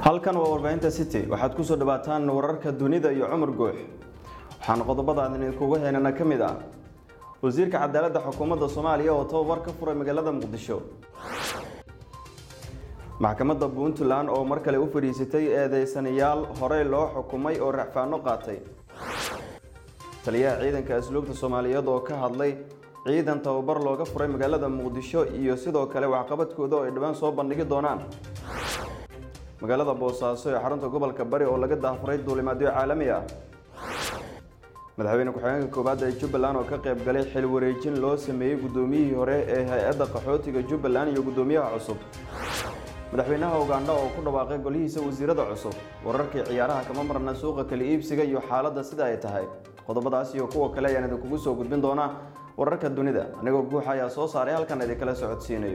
halkan waa warbaahinta city waxaad kusoo dhawaataan wararka dunida iyo cumar guux waxaana qodobada aan idinkugu heynana ka mid ah wasiirka cadaaladda xukuumadda soomaaliya oo tababar ka furay magaalada muqdisho maxkamadda puntland oo mar kale u fadhiisatay eedeysanayaal horey loo xukumay oo racfaano qaatay taliyaha ciidanka asluubta soomaaliyeed oo ka hadlay ciidan tababar looga furay magaalada muqdisho iyo sidoo kale waxqabadkooda oo ay dhowaan soo bandhigi doonaan magaalada boosaaso ee xarunta gobolka bari oo laga daafuray duulimaadyo caalami ah madaxweyne ku-xigeenka koowaad ee jubbaland oo ka qayb galay xil wareejin loo sameeyey guddoomiyihii hore ee hay-adda qaxootiga jubbaland iyo guddoomiyaha cusub madaxweynaha ugandha oo ku dhawaaqay golihiisa wasiirada cusub wararkii ciyaaraha kama marna suuqa kala iibsiga iyo xaaladda sida ay tahay qodobadaas iyo kuwa kale ayaan idinkugu soo gudbin doonaa wararka dunida anigoo guuxa ayaa soo saaray halkan idinkala socodsiinayo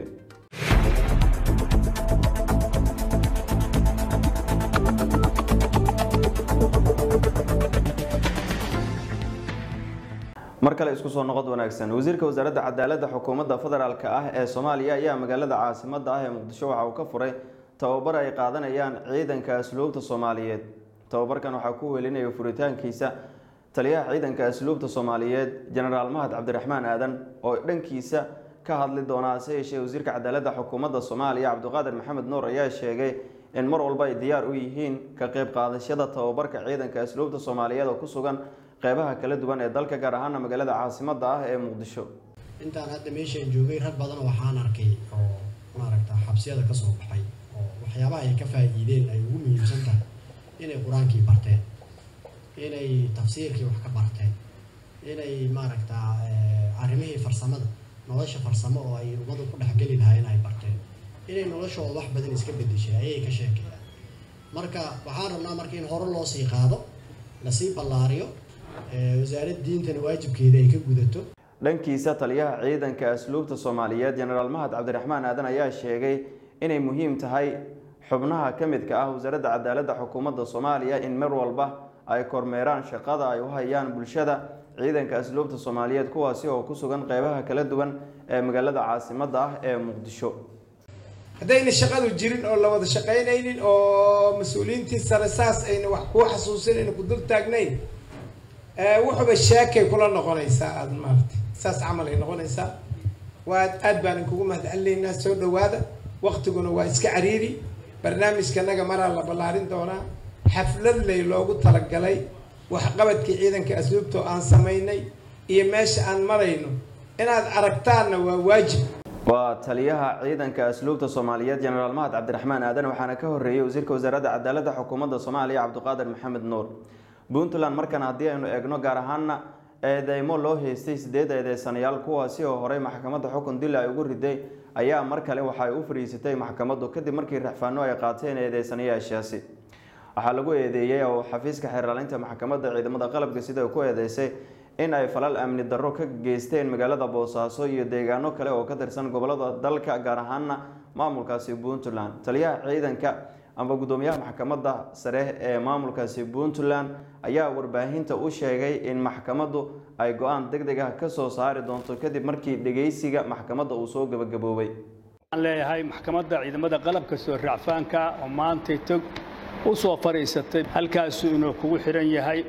mar kale isku soo noqod wanaagsan wasiirka wasaaradda cadaaladda xukuumadda federaalk ah ee soomaaliya ayaa magaalada caasimadda ah ee muqdisho waxa uu ka furay tababar ay qaadanayaan ciidanka asluubta soomaaliyeed tababarkan waxaa ku welinaya furitaankiisa taliyaha ciidanka asluubta soomaaliyeed jenaraal mahad cabdiraxmaan aadan oo dhankiisa ka hadli doona hase yeeshee wasiirka cadaaladda xukuumadda soomaaliya cabdiqaadir maxamed nuur ayaa sheegay in mar walba ay diyaar u yihiin ka qayb qaadashada tababarka ciidanka asluubta soomaaliyeed oo ku sugan qeybaha kala duwan ee dalka gaar ahaana magaalada caasimadda ah ee muqdisho intaan hadda meeshaan joogay rag badan waxaan arkay oo maaragta xabsiyada ka soo baxay oo waxyaabaha ay ka faa'iideen ay ugu muhiimsan tahay inay qur-aankii barteen inay tafsiirkii wax ka barteen inay maaragta arrimihii farsamada nolosha farsamo oo ay ummadu ku dhexgeli lahaayeen ay barteen inay noloshooda wax badan iska bedeshay ayay ka sheekayaan marka waxaan rabnaa marka in hore loo sii qaado lasii ballaariyo wasaaradda diintana waajibkeeda ay ka gudato dhankiisa taliyaha ciidanka asluubta soomaaliyeed jenaraal mahad cabdiraxmaan aadan ayaa sheegay inay muhiim tahay xubnaha ka midka ah wasaaradda cadaaladda xukuumadda soomaaliya in mar walba ay kormeeraan shaqada ay u hayaan bulshada ciidanka asluubta soomaaliyeed kuwaasi oo ku sugan qeybaha kala duwan ee magaalada caasimadda ah ee muqdisho haddayna shaqadu jirin oo la wada shaqaynaynin oo mas-uuliyiintii sare saas ayna wax kuu xasuusinayna ku dul taagnayn wuxuba sheekay kula noqonaysaa aada maaragtay saas camal ay noqonaysaa waa aad baan kugu mahadcelinaynaa soo dhawaada waktiguna waa iska cariiri barnaamijkanaga maraa la ballaarin doonaa xaflad lay loogu talagalay waxqabadkii ciidanka asluubta oo aan samaynay iyo meesha aan marayno inaad aragtaanna waa waajib waa taliyaha ciidanka asluubta soomaaliyeed jenaraal mahad cabdiraxmaan aadan waxaana ka horeeyey wasiirka wasaaradda cadaaladda xukuumadda soomaaliya cabdiqaadir maxamed nuur puntland markan haddii aynu eegno gaar ahaana eedeymo loo haystay sideed eedeysanayaal kuwaasi oo horey maxkamadda xukun dila ay ugu riday ayaa mar kale waxa ay u fadhiisatay maxkamaddu kadib markii raxfaano ay qaateen eedeysanayaashaasi waxaa lagu eedeeyey oo xafiiska xeeraalinta maxkamadda ciidamada qalabka sida ku eedeysay in ay falal amni darro ka geysteen magaalada boosaaso iyo deegaano kale oo ka tirsan gobolada dalka gaar ahaana maamulkaasi puntland taliyaha ciidanka amba guddoomiyaha maxkamadda sare ee maamulkaasi puntland ayaa warbaahinta u sheegay in maxkamaddu ay go-aan deg deg ah ka soo saari doonto kadib markii dhegeysiga maxkamadda uu soo gabagaboobay waxaan leeyahay maxkamadda ciidamada qalabka soo raacfaanka oo maantay tog u soo fadhiisatay halkaasuu inuu kugu xihan yahay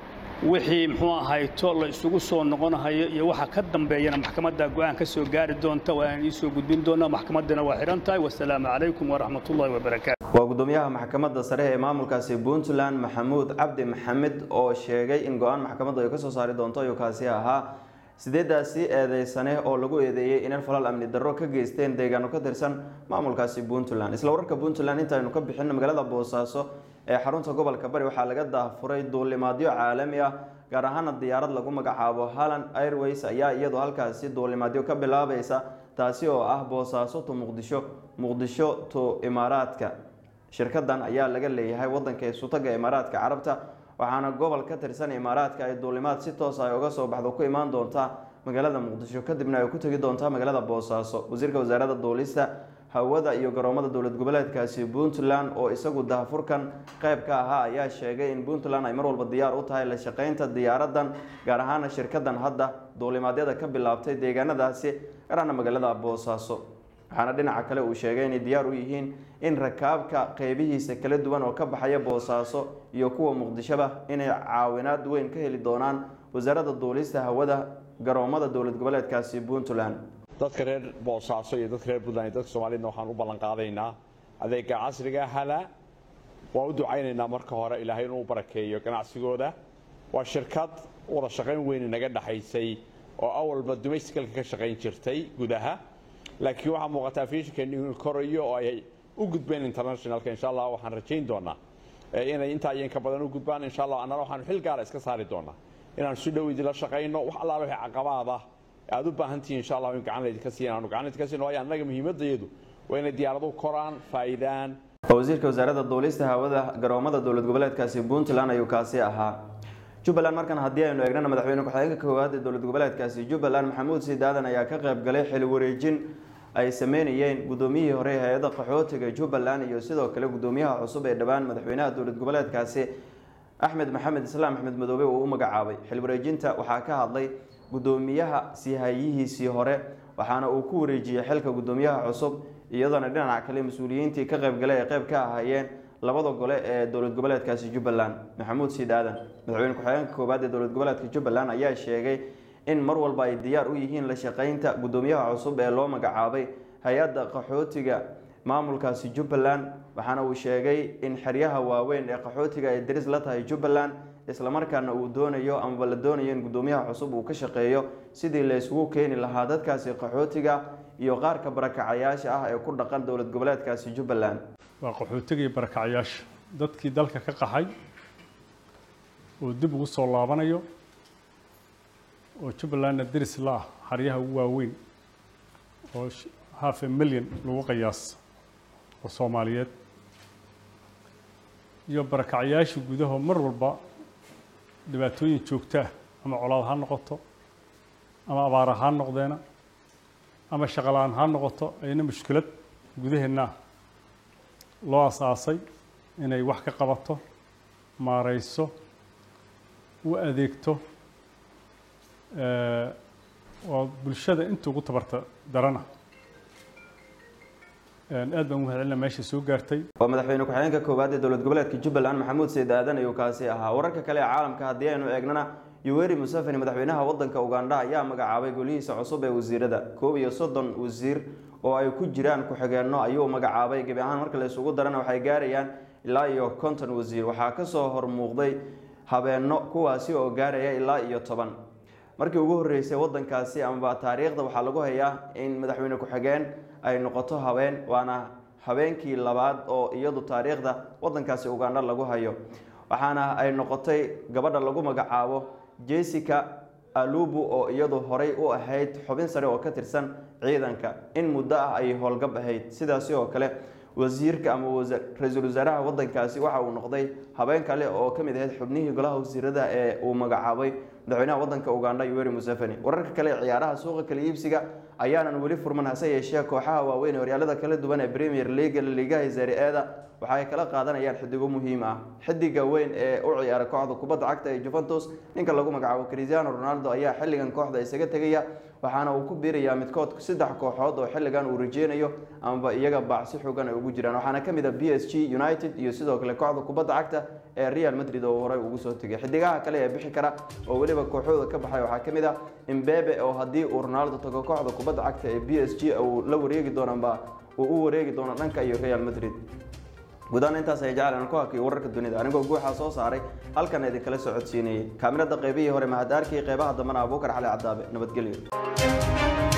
wixii muxuu ahayto la isugu soo noqonahayo iyo waxa ka dambeeyana maxkamadda go-aan ka soo gaari doonta waa aan iisoo gudbin doonaa maxkamaddana waa xihan tahay wasalaamu calaykum waraxmatullahi wabarakaatu waa guddoomiyaha maxkamadda sare ee maamulkaasi puntland maxamuud cabdi maxamed oo sheegay in go-aan maxkamaddu ay ka soo saari doonto ayuu kaasi ahaa sideedaasi eedeysane oo lagu eedeeyey inay falal amni darro ka geysteen deegaano ka tirsan maamulkaasi puntland isla wararka puntland intaaynu ka bixino magaalada boosaaso ee xarunta gobolka bari waxaa laga daafuray duulimaadyo caalami ah gaar ahaana diyaarad lagu magacaabo halland airways ayaa iyadoo halkaasi duulimaadyo ka bilaabaysa taasi oo ah boosaaso to muqdisho muqdisho to imaaraadka shirkadan ayaa laga leeyahay wadanka isutaga imaaraadka carabta waxaana gobol ka tirsan imaaraadka ay duulimaad si toos ay uga soo baxdo ku imaan doontaa magaalada muqdisho kadibna ay ku tegi doontaa magaalada boosaaso wasiirka wasaaradda duulista hawada iyo garoomada dowlad goboleedkaasi puntland oo isagu daahfurkan qayb ka ahaa ayaa sheegay in puntland ay mar walba diyaar u tahay la shaqaynta diyaaradan gaar ahaana shirkadan hadda duulimaadyada ka bilaabtay deegaanadaasi garaana magaalada boosaaso waxaana dhinaca kale uu sheegay inay diyaar u yihiin in rakaabka qeybihiisa kala duwan oo ka baxaya boosaaso iyo kuwa muqdishoba inay caawinaad weyn ka heli doonaan wasaaradda duulista hawada garoomada dowlad goboleedkaasi puntland dadka reer boosaaso iyo dadka reer puntland iyo dadka soomaaliyedna waxaan u ballan qaadaynaa adeega casriga hala waan u ducaynaynaa marka hore ilaahay inuu barakeeyo ganacsigooda waa shirkad wada shaqayn weyn naga dhexaysay oo awalba domesticalka ka shaqayn jirtay gudaha laakiin waxaa muuqataa fiishinkeeni inuu korayo oo ay u gudbeen internationalka insha allah waxaan rajayn doonaa inay intaa iyo inka badan u gudbaan insha allah annana waxaanu xil gaara iska saari doonaa inaan si dhow idinla shaqayno wax allaala wixii caqabaada aad u baahan tihiin insha allah in gacan laydinka siiyan aanu gacan laydinka siino waayo annaga muhiimadayadu waa inay diyaaraduhu koraan faa'iidaan wasiirka wasaaradda duulista hawada garoomada dowlad goboleedkaasi puntland ayuu kaasi ahaa jubbaland markan haddii aynu eegnana madaxweyne ku-xigeenka koowaad ee dowlad goboleedkaasi jubbaland maxamuud siidaadan ayaa ka qayb galay xil wareejin ay sameynayeen guddoomiyihii hore ee hay-adda qaxootiga jubbaland iyo sidoo kale guddoomiyaha cusub ee dhowaan madaxweynaha dowlad goboleedkaasi axmed maxamed islaam axmed madoobe uu u magacaabay xil wareejinta waxaa ka hadlay guddoomiyaha siihayihiisii hore waxaana uu ku wareejiyey xilka guddoomiyaha cusub iyadoona dhinaca kale mas-uuliyiintii ka qaybgalay ay qayb ka ahaayeen labada gole ee dowlad goboleedkaasi jubbaland maxamuud siid aadan madaxweyne ku-xigeenka koowaad ee dowlad goboleedka jubbaland ayaa sheegay in mar walba ay diyaar u yihiin la shaqeynta guddoomiyaha cusub ee loo magacaabay hay-adda qaxootiga maamulkaasi jubbaland waxaana uu sheegay in xeryaha waaweyn ee qaxootiga ay daris la tahay jubbaland islamarkaana uu doonayo amaba la doonayo in guddoomiyaha cusub uu ka shaqeeyo sidii la isugu keeni lahaa dadkaasi qaxootiga iyo qaarka barakacayaasha ah ee ku dhaqan dowlad goboleedkaasi jubbaland waa qaxootiga iyo barakacayaasha dadkii dalka ka qaxay oo dib ugu soo laabanayo oo jubbalandna deris la ah xaryaha ugu waaweyn oo half a million lagu qiyaas oo soomaaliyeed iyo barakacayaasha gudaho mar walba dhibaatooyin joogtaa ama colaad ha noqoto ama abaar ha noqdeena ama shaqola-aan ha noqoto ayna mushkilad gudaheenna loo asaasay inay wax ka qabato maareyso u adeegto oo bulshada inta ugu tabarta darana aad baan u mahadcelina meesha soo gaartay waa madaxweyne ku-xigeenka koowaad ee dowlad goboleedka jubbaland maxamuud seyd aadan ayuu kaasi ahaa wararka kale ee caalamka haddii aynu eegnana yuweri museveni madaxweynaha wadanka ugandha ayaa magacaabay golihiisa cusub ee wasiirada koob iyo soddon wasiir oo ay ku jiraan ku-xigeenno ayuu magacaabay gebi ahaan marka la isugu darana waxay gaarayaan ilaa iyo konton wasiir waxaa kasoo hormuuqday habeenno kuwaasi oo gaaraya ilaa iyo toban markii ugu horreysay wadankaasi amaba taariikhda waxaa lagu hayaa in madaxweyne ku-xigeen ay noqoto habeen waana habeenkii labaad oo iyadu taariikhda wadankaasi ugandha lagu hayo waxaana ay noqotay gabadha lagu magacaabo jessica alubu oo iyadu horay u ahayd xubin sare oo ka tirsan ciidanka in muddo ah ay howlgab ahayd sidaasi oo kale wasiirka ama ra-iisul wasaaraha wadankaasi waxa uu noqday habeen kale oo ka mid ahayd xubnihii golaha wasiirada ee uu magacaabay madaxweynaha wadanka ugandha yuweri museveni wararka kale ee ciyaaraha suuqa kala iibsiga ayaanan weli furman hase yeeshee kooxaha waaweyn ee horyaalada kala duwan ee premier league liigaha serie-eda waxa ay kala qaadanayaan xidigo muhiim ah xidiga weyn ee u ciyaara kooxda kubadda cagta ee juventus ninka lagu magacaabo cristiano ronaldo ayaa xilligan kooxda isaga tegaya waxaana uu ku biirayaa midkood saddex kooxood oo xilligan uu rajeynayo amaba iyaga baacsi xoogan ay ugu jiraan waxaana ka mid a b s g united iyo sidoo kale kooxda kubadda cagta ee real madrid oo horey ugu soo tegay xidigaha kale ee bixi kara oo weliba kooxooda ka baxay waxaa ka mid ah imbebe oo haddii uu ronaldo tago kooxda kubadda cagta ee b s g uu la wareegi doonaba uu u wareegi doono dhanka iyo real madrid gudahaan intaas ay jeclaan ku hakiyo wararka dunida anigoo guuxaa soo saaray halkan idinkala socodsiinayay kaamirada qaybihii hore mahadaarkii qeybaha dambena abuukar cali cadaabe nabadgelyo